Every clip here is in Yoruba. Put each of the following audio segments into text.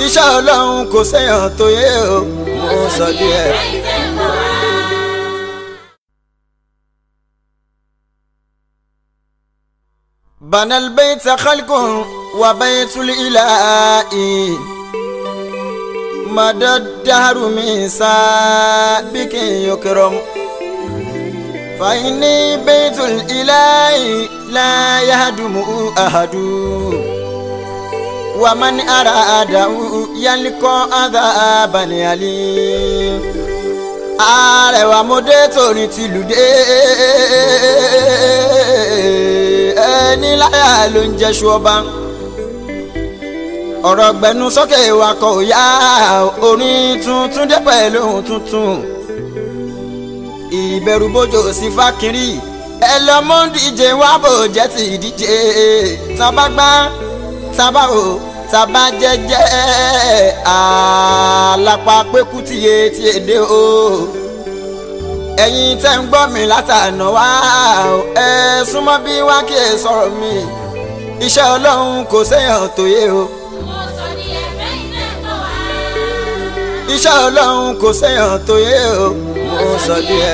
iṣẹ́ ọlọ́run kò séèyàn tó yé o mo sọ díẹ̀. بنى البيت خلق وبيت الإله مدى الدهر من سابك يكرم فإني بيت الإله لا يهدم أحد ومن أراده يلقى عذابا أليم àrẹwà mo dé torí tìlù dé ẹni láyà ló ń jẹṣu ọba ọ̀rọ̀ gbẹnu sókè wakọ̀ òyà orin tuntun dé pẹ̀lú ohun tuntun ìbẹ̀rù bójò sí fákìrì ẹ lọ mú díje wá bò jẹ́ ti díje tábà gbá tábà ò tábà jẹ́jẹ́ àlápá pẹ́kú tìye tí èdè o ẹ̀yin tẹ́ ń gbọ́ mi látànà wá ẹ súnmọ́ bí wá kí ẹ sọ̀rọ̀ mi iṣẹ́ ọlọ́run kò séèyàn tó yé o. iṣẹ́ ọlọ́run kò séèyàn tó yé o mo sọ díẹ̀.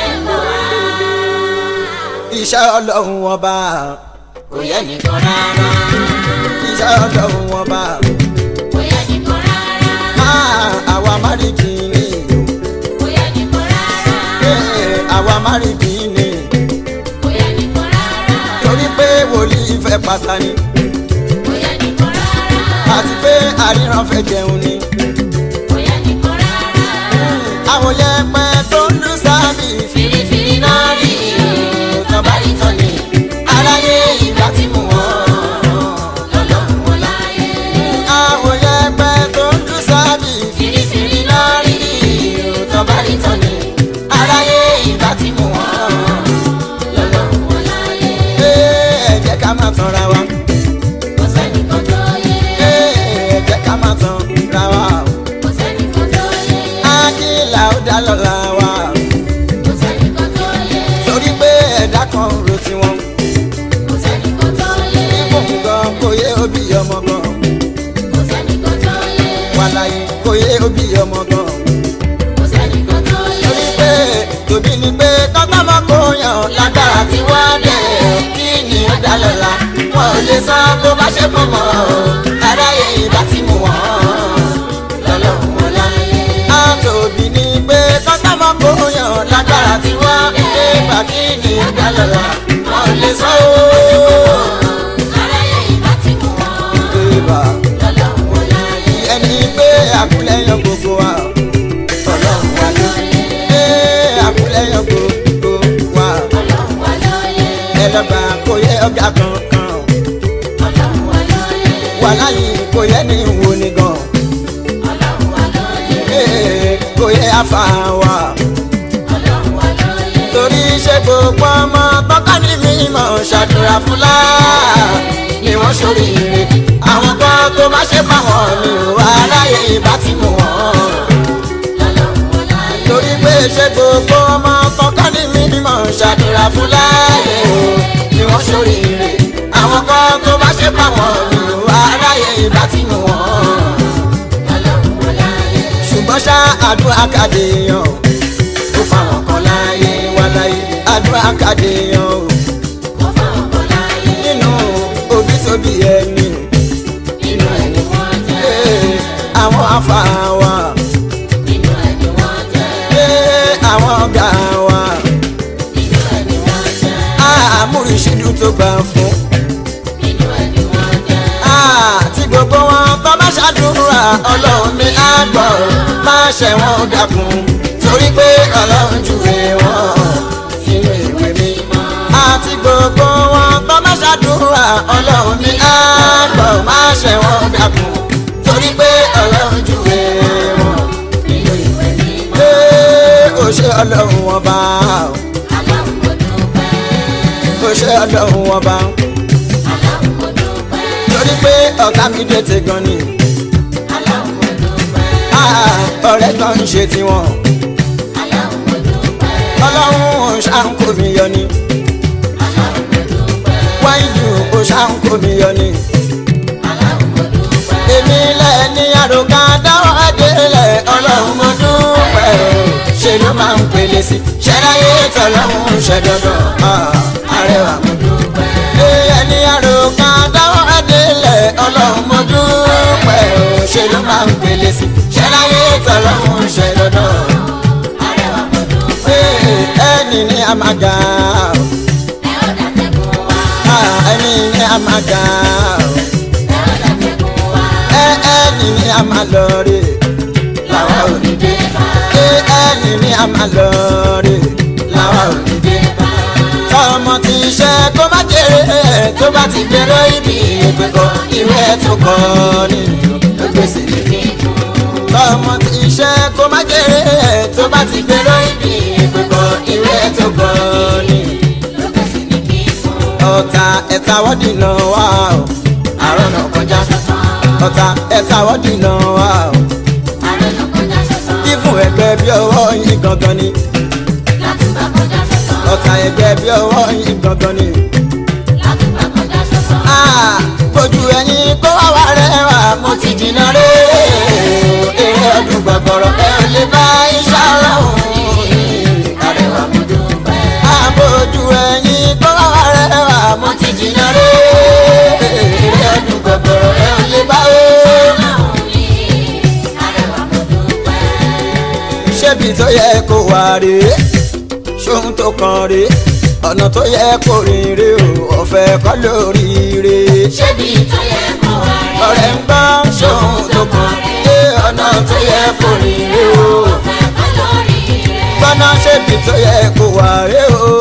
iṣẹ́ ọlọ́run ọba kò yẹ nìkan rárá. iṣẹ́ ọlọ́run ọba kò yẹ nìkan rárá. máa àwa márìkì ni kò yẹ nìkan rárá. ee, àwa márìkì ni kò yẹ nìkan rárá. torí pé wòlíì fẹ́ pàtàkì kò yẹ nìkan rárá. àti pé àríran fẹ́ jẹun ni. kò yẹ nìkan rárá. àwọn yẹpẹ tó ń lu sábì fìrìfìrì náà rí tán bá rí tán ni. aráyé ìgbà tí mò ń lọ́lọ́run wọn láyé. àwọn yẹpẹ tó ń lu sábì fìrìfìrì náà rí tán bá rí tán ni. aráyé ìgbà tí mò ń lọ́lọ́run wọn láyé. ẹ jẹ́ ká má tanra wa kò sẹ́nìkan tó yé. ẹ jẹ́ ká má tanra wa kò sẹ́nìkan tó yé. ákìlà ó dá lọ́la wa kò sẹ́nìkan tó yé. torí pé ẹ̀dá kan ro tiwọn kò sẹ́nìkan tó yé. fún gan kò yé òbí ọmọ gan kò sẹ́nìkan tó yé. wàláyé kò yé òbí ọmọ gan kò sẹ́nìkan tó yé. torí pé tòbí ni pé kọ́gbọ́mọ kò yàn lágbára tí wọ́n dẹ̀ kí ni ó dá lọ́la wọn ò lè san bó bá ṣe pọ̀ mọ́ aráyé ìbá ti mú wọn lọ́lọ́run wọn láyé. àtòbí ni pé kọ́gbọ́mọ kò yàn lágbára tí wọ́n dẹ̀ gbà kí ni ó dá lọ́la wọn ò lè san ó. aráyé ìbá ti mú wọn. Ìbà lọ́lọ́run wọn láyé. ẹni pé àkúlẹ̀yàn gbogbo wa ọlọ́run wa ló ṣe àkúlẹ̀yàn gbogbo wa ọlọ́run wa lóye. ẹlọ́gbà kò yẹ ọ̀gá kankan ọlọ́run wa lóye. wà láyé kò yẹ ní ìwò ni gan ọlọ́run wa lóye. ee, kò yẹ afa wa ọlọ́run wa lóye. torí ṣe gbogbo ọmọ tọ́ka ní mímọ́ ṣàdúrà fúnlá ni wọ́n ṣoríire àwọn kan tó má ṣe fáwọn mi ò wá láyé ìbá ti mú wọn. lọ́lọ́run wọn láyé. torí pé ṣe gbogbo ọmọ kọ́kọ́ ní mímọ́ ṣàdúrà fún láàyè o ni wọ́n ṣoríire àwọn kan tó bá ṣe pàwọn mi ò aráyé ìbá tí mo wọ́n. lọ́lọ́run wọn láyé. ṣùgbọ́n ṣá àdúrà kàdé yan ó fáwọn kan láàyè wà láyé àdúrà kàdé yan o kó fáwọn kan láyé. nínú òbí tóbi ẹni nínú ẹni wọ́n jẹ́. ee, àwọn afa wa nínú ẹni wọ́n jẹ́. ee, àwọn ọ̀gá wa nínú ẹni wọ́n jẹ́. àmúrísídù tó gbà fún. nínú ẹni wọ́n jẹ́. àti gbogbo wọn tó bá ṣàdúrà ọlọ́run ní àgbọ̀ má ṣe wọn dákun torí pé ọlọ́run júwe wọn sínú ìwé mímọ́. àti gbogbo wọn tó bá ṣàdúrà ọlọ́run ní àgbọ̀ má ṣe wọn dákun torí pé ọlọ́run júwe wọn nínú ìwé mímọ́. pé ó ṣe ọlọ́run ọba aláwọ̀ mo dúpẹ́. ó ṣe ọlọ́run ọba aláwọ̀ mo dúpẹ́. torí pé ọ̀tá mi dé ti gan ni. aláwọ̀ mo dúpẹ́. Ah, ọ̀rẹ́ kan ń ṣe tiwọn aláwọ̀ mo dúpẹ́. ọlọ́run ṣàǹkó mi yọ ni aláwọ̀ mo dúpẹ́. wáyé ó ṣàǹkó mi yọ ni aláwọ̀ mo dúpẹ́. èmi lẹ́ni àròkà dáwọ́ adélẹ̀ ọlọ́run mo dúpẹ́ o ṣe ló máa ń pèlè sí ṣẹ́ráyé tọ́lọ́run ṣe dandan àrẹwà mo dúpẹ́. ẹni àròkà dáwọ́ adélẹ̀ ọlọ́run mo dúpẹ́ o ṣe ló máa ń pèlè sí ṣẹ́ráyé tọ́lọ́run ṣe dandan àrẹwà mo dúpẹ́. ẹni ní àmàgà ẹni ní àmàgà ẹni ní àmàlọ́rẹ̀ làwa ò ní dé ẹni ní àmàlọ́rẹ̀ làwa ò ní dé tọmọ tí iṣẹ́ tó bá jèrè tó bá ti gbèrò ibi ìgbẹ́kọ̀ ìwé tó kọ́ nínú ló gbèsè lè tọmọ tí iṣẹ́ tó bá jèrè tó bá ti gbèrò ibi ìgbẹ́kọ̀ ìwé tó kọ́ nínú ló gbèsè lè ọ̀tá ẹ̀ta wọ́dì náà wà ó àárọ̀ náà kọjá ọ̀tá ẹ̀ta wọ́dì náà wà ó fífún ẹgbẹ́ bí ọwọ́ yín gangan ni ọ̀tá ẹgbẹ́ bí ọwọ́ yín gangan ni. Ah, bójú ẹyin kó wá wá rẹwà mo ti jìnnà rè é eré ọdún gbọ̀gbọ̀rọ̀ ẹ ò lè bá iṣẹ́ ọlọ́run àrẹwà mo dúpẹ́. Ah, bójú ẹyin kó wá wá rẹwà mo ti jìnnà rè é eré ọdún gbọ̀gbọ̀rọ̀ ẹ ò lè bá o. ṣébi tó yẹ kó wà rèé ṣóhun tó kàn rèé ọ̀nà tó yẹ kó rìn rèé o ọ̀fẹ́ kọ́ lórí rèé ṣébi tó yẹ kó wá rí ọ̀rẹ́ ń gbọ́ ṣóhun tó kàn rèé ọ̀nà tó yẹ kó rìn rèé o ọ̀fẹ́ kọ́ lórí rẹ̀. gbọ́nà ṣébi tó yẹ kó wà rèé o.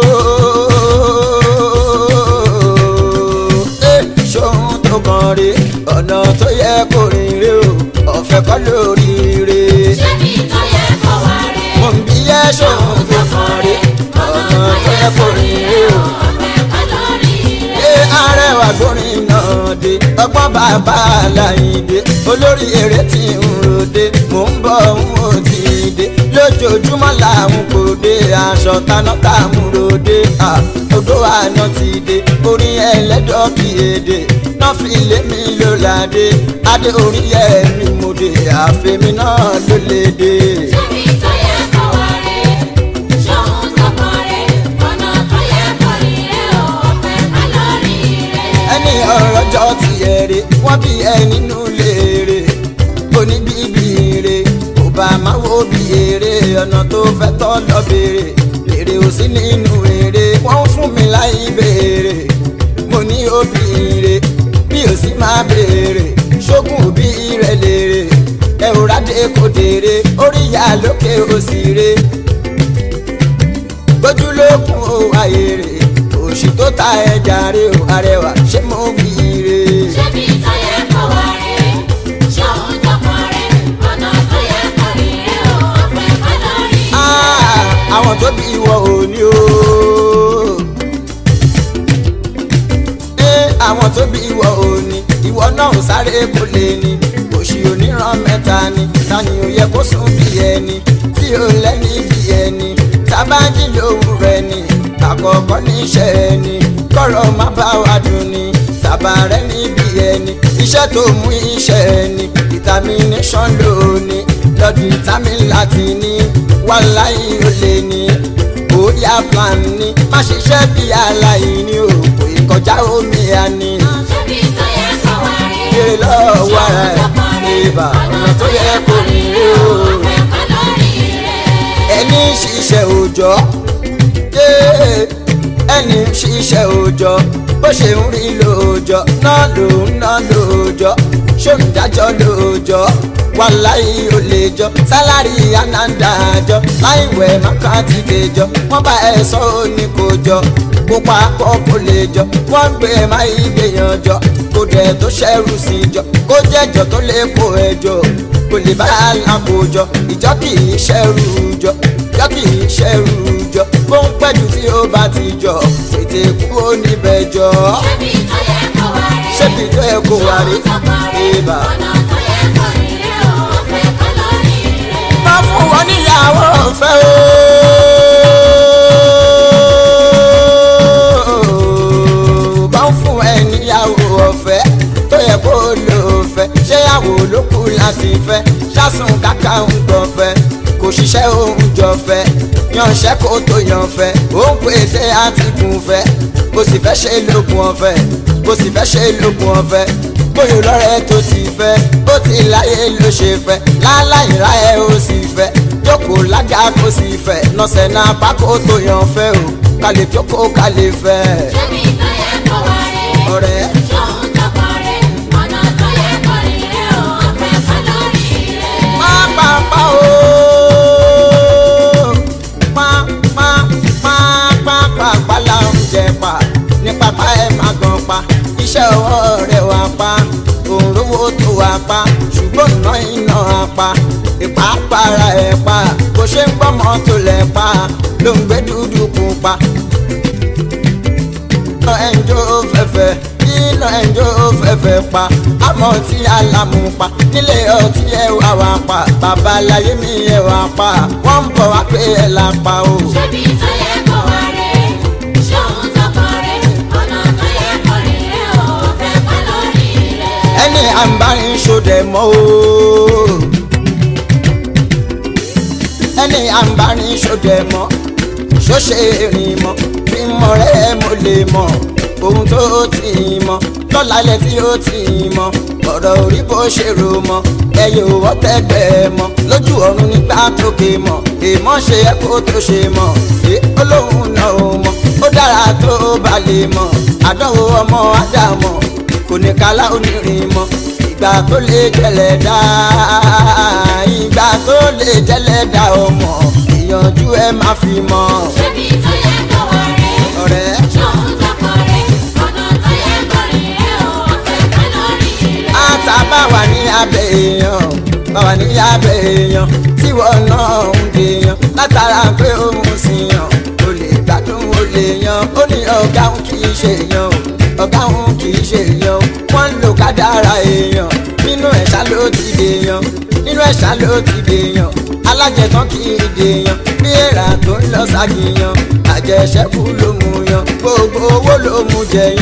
Eh, ṣóhun tó kàn rèé ọ̀nà tó yẹ kó rìn rèé o ọ̀fẹ́ kọ́ lórí rèé ṣébi tó yẹ kó wá rí mo ń bí yẹ ṣóhun tó kàn rèé ọ̀nà tó yẹ kó rìn rèé o. ọ̀fẹ́ kọ́ lórí rẹ̀. ṣé arẹwà gbórin náà dé ọgbọ́n bàbá aláìdé olórí eré tí ń ròde mò ń bọ̀ ń wò tí ì dé lójoojúmọ́ làwọn kò dé aṣọ taná tààmú ròde odò àná ti dé orin ẹlẹ́dọ̀ kì í èdè náà fi lé mi ló ládé adé orin yẹ mi mo dé àfẹ́mi náà ló lè dé. ṣébi tó yẹ kó wá rí ṣóhun tó kàn rí ọ̀nà tó yẹ kó rí rẹ̀ o ọ̀fẹ́ kọ́ lórí rẹ̀. ẹni ọ̀rọ̀jọ́ ti ẹ̀rẹ̀ wọ́n bí ẹ nínú léèrè oníbíbí ire kò bá máa wo bí èrè ọ̀nà tó fẹ́ tọ́ lọ béèrè èrè ò sí nínú èrè wọ́n ń fún mi láì béèrè mo ní òbí ire bí ò sí máa béèrè ṣógun òbí rẹ̀ lèrè ẹ ò rádé kò dèrè orí ìyá lókè òsì re gbójúlókun ó wáyé rè òṣì tó ta ẹja rè ó arẹwà ṣé mo wí rè. ṣébi tó yẹ kó wá rí ṣóhun tó kàn rí ọ̀nà tó yẹ kó rí rẹ̀ o ọ̀fẹ́ kọ́ lórí rẹ̀. Ah, àwọn tó bí ìwọ òní o. Eh, àwọn tó bí ìwọ òní ìwọ náà ò sáré kó lè ní òṣì oníran mẹ́ta ni tani ò yẹ kó sùn bí ẹni tí ò lẹ́ni bí ẹni tábàjì lòun rẹ̀ ni àkọ́kọ́ níṣẹ́ ẹni kọ́rọ̀ má bá wa dùn ni tàbá rẹ̀ níbi ẹni iṣẹ́ tó mú iṣẹ́ ẹni determination lónìí lọ́dún vitamin láti ní wàláyé ó lè ní bóyá plan ní má ṣiṣẹ́ bí aláìní o kò ì kọjá omi àní ṣébi tó yẹ kó wá rí kéré lọ́wọ́ ara ẹ̀ ìbà ọ̀nà tó yẹ kó rí rí o ọ̀fẹ́ kọ́ lórí rẹ̀. ẹni ń ṣiṣẹ́ òòjọ́ yéé, ẹni ń ṣiṣẹ́ òòjọ́ bó ṣe ń rí lóòjọ́ náà ló ń ná lóòjọ́ ṣó ń dájọ́ lóòjọ́ wàláyé ò lè jọ sálárì ànádàájọ́ láìwẹ̀ mákàtí kejọ wọ́n bá ẹ sọ ó ní kò jọ kó papọ̀ kó lè jọ wọ́n gbé máa gbèyàn jọ kó dẹ̀ tó ṣẹ́rù sí jọ kó jẹ́jọ tó lè kó ẹjọ́ kò lè bá alákòójọ ìjọ kì í ṣẹ́rù jọ ìjọ kì í ṣẹ́rù jọ bó ń pẹ́jù tí ó bá ti jọ tètè kúrò níbẹ̀ jọ ṣébi tó yẹ kó wá rí ṣébi tó yẹ kó wá rí ibà. ọ̀nà tó yẹ kó rí rẹ̀ o ọ̀fẹ́ kọ́ lórí rẹ̀. má fún wọn níyàwó ọ̀fẹ́ o bá ń fún ẹ níyàwó ọ̀fẹ́ tó yẹ kó lò fẹ́ ṣé yàwó ló kù láti. kásùn káká ń gbọ̀fẹ́ kò ṣiṣẹ́ òun jọ̀fẹ́ yanṣẹ́ kó tó yanfẹ́ ó ń pèsè àtìkùn fẹ́ bó sì fẹ́ ṣe lókun ọ̀fẹ́ bó sì fẹ́ ṣe lókun ọ̀fẹ́ bóyá lọ́rẹ́ tó ti fẹ́ bó ti láyé ló ṣe fẹ́ láláìra ẹ̀ ó sì fẹ́ jókòó lága kó sì fẹ́ nọ́sẹ̀ náà pákó tó yanfẹ́ o kálẹ̀ jókòó kálẹ̀ fẹ́ ṣébi tó yẹ kó wá rè ọ̀rẹ́. ṣóun tọkọ rè ọ̀nà tó yẹ kó rìn rè ó ọ̀fẹ́ ká lórí rẹ̀. pápápá o pápápápápá la ń jẹ pa ní pápá ẹ má gan pa iṣẹ́ ọwọ́ rẹ̀ wá pa òǹrówó tó wá pa ṣùgbọ́n iná iná á pa ìpápára ẹ̀ pa bó ṣe ń gbọ́mọ tó lẹ̀ pa ló ń gbé dúdú pupa iná ẹnjọ́ fẹ́fẹ́ iná ẹnjọ́ fẹ́fẹ́ pa àmọ́ tí alámú pa nílé ọtí ẹ wá wá pa babaláyé mi ẹ wá pa wọ́n ń bọ̀ wá pé ẹ là pa o. ṣébi tó yẹ kó wá rè ṣóun tọkọ rè ọ̀nà tó yẹ kó rìn rè ó ọ̀fẹ́ ká lórí rẹ̀. ẹni àǹbárin ṣòdẹ mọ́ o. ẹni àǹbárin ṣòdẹ mọ́ ṣóṣe rìn mọ́ kí n mọ̀ rẹ́ mo lè mọ̀ ohun tó ti mọ̀ lọ́lálẹ̀ tí ó ti mọ̀ ọ̀rọ̀ orí bó ṣe rò mọ́ ẹyẹ òwò tẹ́gbẹ́ mọ́ lójú ọ̀run nígbà tókè mọ̀ èèmọ̀ ṣe ẹ́ kó tó ṣe mọ̀ ẹ olóhùn náà ò mọ̀ ó dára tó bá lè mọ̀ àdánwò ọmọ ádámọ̀ kò ní kálá onírin mọ́ ìgbà tó lè jẹlẹ̀ dá ìgbà tó lè jẹlẹ̀ dá ọmọ ìyànjú ẹ má fi mọ́ ṣébi tó yẹ kó wá rè ọ̀rẹ́. ṣóun tọkọ rè ọ̀nà tó yẹ kó rìn rè ó ọ̀fẹ́ ká lórí rẹ̀. ata bá wà ní abẹ́ èèyàn bá wà ní abẹ́ èèyàn tí wọ́n náà ń dèèyàn látara pé òun sì yàn ó lè gbádùn ó lè yan ó ní ọ̀gá òun kì í ṣe èèyàn o ọ̀gá òun kì í ṣe èèyàn o wọ́n ń lo kádàrá èèyàn nínú ẹ̀ṣá ló ti dèèyàn nínú ẹ̀ṣá ló ti dèèyàn alájẹtán kì í dèèyàn bí èèrà tó ń lọ ságìyàn àjẹṣẹ́kù ló mú yan gbogbo owó ló mú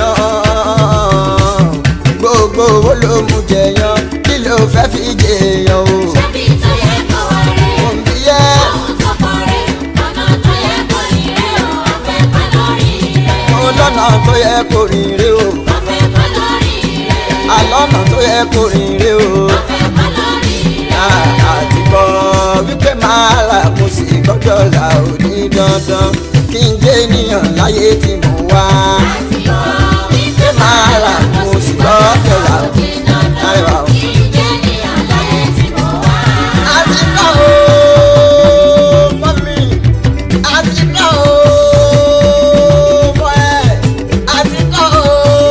jẹyàn gbogbo owó ló mú jẹyàn kí ló fẹ́ fi jẹyàn o. ṣébi tó yẹ kó wá rè òǹbí yẹ ṣóun tọkọ rè ọ̀nà tó yẹ kó rìn rè ó ọ̀fẹ́ ká lórí rẹ̀. mo lọ́nà tó yẹ kó rìn rè o ọ̀fẹ́ ká lórí rẹ̀. àlọ́nà tó yẹ kó rìn rè o. ọ̀fẹ́ ká lórí rẹ̀. àti kọ́ wípé máa là mo sì gbọ́dọ̀ là ò ní dandan kí n jẹ́ ènìyàn láyé tí mo wá. wípé máa là mo sì gbọ́dọ̀ là ò ní Arẹwà o. àti kọ́ o mọ́mí àti kọ́ o mọ́ ẹ àti kọ́ o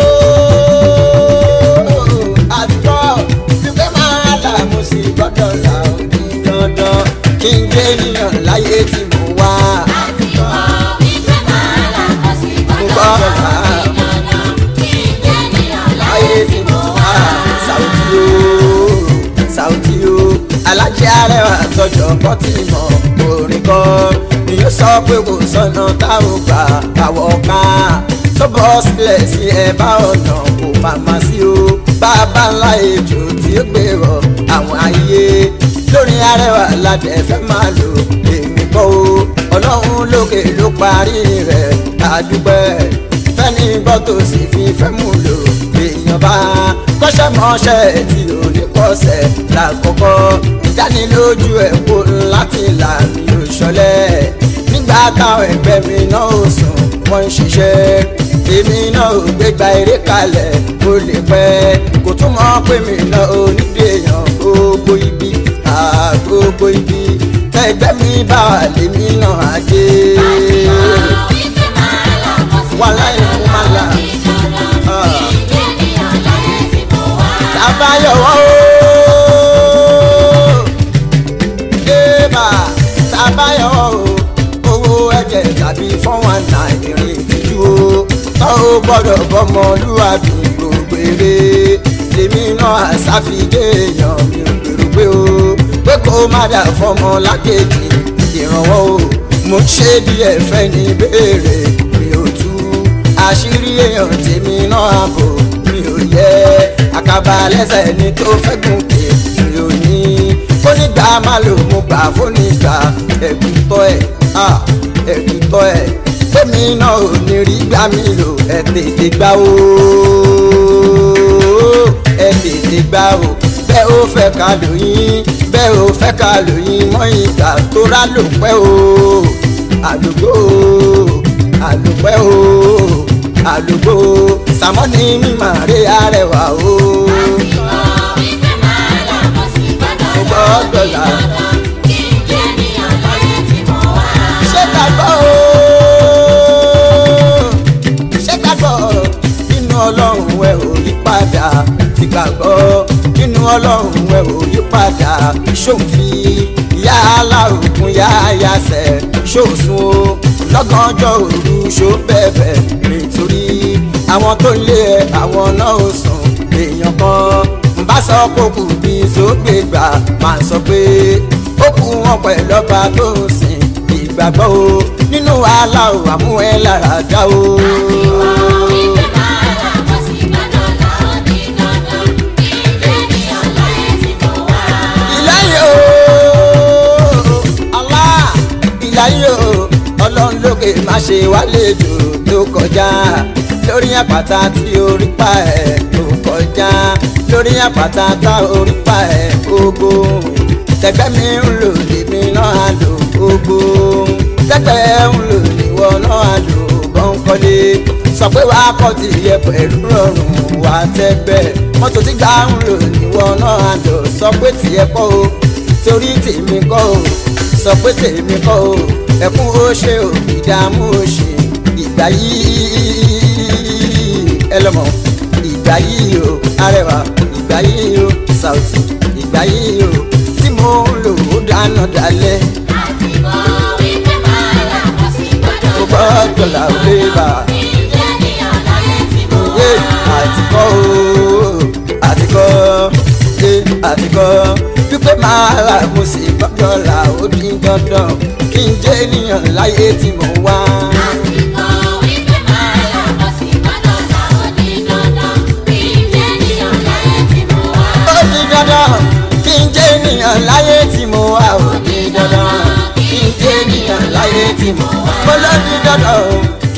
àti kọ́ wípé máa là mo sì gbọ́dọ̀ là ò ní dandan kí n jẹ́ ènìyàn láyé tí mo wá. ayé tí mo wá Saoty o Saoty o alájẹ arẹwà tọjọ bọtì mọ orin kan ni yóò sọ pé kò sọnà táwọn gbà káwọ ká tó bọ́ sílẹ̀ sí ẹ̀bá ọ̀nà kò màmá sí o bàbá ńlá ejò tí ó gbèrò àwọn ayé lórí arẹwà ládẹ fẹ́ máa lò èmi kọ́ o ọlọ́run lókè ló parí rẹ̀ àdúpẹ́ fẹ́ni gbọ́ tó sì fi fẹ́ mú lò èèyàn bá kọ́ṣẹ́ mọ́ṣẹ́ tí ò ní kọ́ṣẹ́ lákọ̀ọ́kọ́ ìdánilójú ẹ̀ kó láti là mí ò ṣọlẹ̀ nígbà táwọn ẹgbẹ́ mi náà ò sùn wọ́n ń ṣiṣẹ́ èmi náà ò gbégbá eré kalẹ̀ ó lè pẹ́ kò tún mọ̀ pé mi náà ò ní dèèyàn gbogbo ibi àgbogbo ibi tẹ́gbẹ́ mi bá wà lèmi náà á dé wàláì mo máa là tabayọwọ o ébà tabayọwọ o owó ẹ̀jẹ̀ tàbí fọwọn náà ìrìn ìtìjú o tó o gbọ́dọ̀ bọmọlúwàbí gbogbo eré lèmi náà àṣàfidé èèyàn mi ò gbèrò pé o pé kó má dà fọmọ lákejì ìrànwọ́ o mo ṣe díẹ̀ fẹ́ ní béèrè mi ò tú àṣírí èèyàn tèmi náà bò mi ò yẹ àkàbà lẹ́sẹ̀ ni tó fẹ́ gùnkè mi ò ní kó ní má lò mo gbà fónìgbà ẹ̀kútọ́ ẹ̀ ah, ẹ̀kútọ́ ẹ̀ fẹ́mi náà ò ní rí gbà mí lò ẹ̀ tètè gbà o ẹ̀ tètè gbà o bẹ́ẹ̀ ó fẹ́ ká lóyún bẹ́ẹ̀ ó fẹ́ ká lóyún mọ́ ìgbà tó rà ló pẹ́ o àdúgbò àdúpẹ́ o àdúgbò sàmọ́ni mímọ̀ rí arẹwà o. Mo gbọ́dọ̀ là. ṣé gbàgbọ́ o ṣé gbàgbọ́ nínú ọlọ́run ẹ ò yí padà ti gbàgbọ́ nínú ọlọ́run ẹ ò yí padà ṣòfì ìyá aláòkun yá yasẹ̀ ṣòsùn o lọ́gànjọ́ òru ṣó bẹ̀bẹ̀ nítorí àwọn tó lé ẹ àwọn náà ò sùn èèyàn kan ń bá sọ pé kù bí sógbè gbà máa sọ pé ó kù wọn pẹ̀lú ọba tó ń sìn ìgbàgbọ́ o nínú wàhálà ò àmú ẹ lára dá o. ìláyé o Allah ìláyé o ọlọ́run lókè má ṣe wálé jù tó kọjá lórí àpáta tí orí pa ẹ̀ tó kọjá lórí àpáta tá orí pa ẹ̀ gbogbo tẹgbẹ́ mi ń lò lèmi náà á lò gbogbo tẹgbẹ́ ń lò níwọ náà á lò bọ́ńkọ́lé sọ pé wàá kọ́ ti yẹ pẹ̀lú rọrùn wá tẹ́gbẹ́ mọ́tò tí gbà ń lò níwọ náà á lò sọ pé tiẹ̀ kọ́ o torí tèmi kọ́ o sọ pé tèmi kọ́ o ẹkún ó ṣe o ìdààmú ó ṣe ìgbà yìí ẹ lọ́mọ ìgbà yìí o arẹwà ìgbà yìí o Saoty ìgbà yìí o tí mo ń lò ó dáná dalẹ̀ mo gbọ́dọ̀ là ó lé bá yé àtikọ́ o àtikọ́ yé àtikọ́ pípẹ́ máa rà mo sì gbọ́dọ̀ là ó dín dandan kí n jẹ́ ènìyàn láyé tí mo wá. ó di dandan kí n jẹ́ ènìyàn láyé tí mo wá ó di dandan kí n jẹ́ ènìyàn láyé tí mo wá. mo ló di dandan o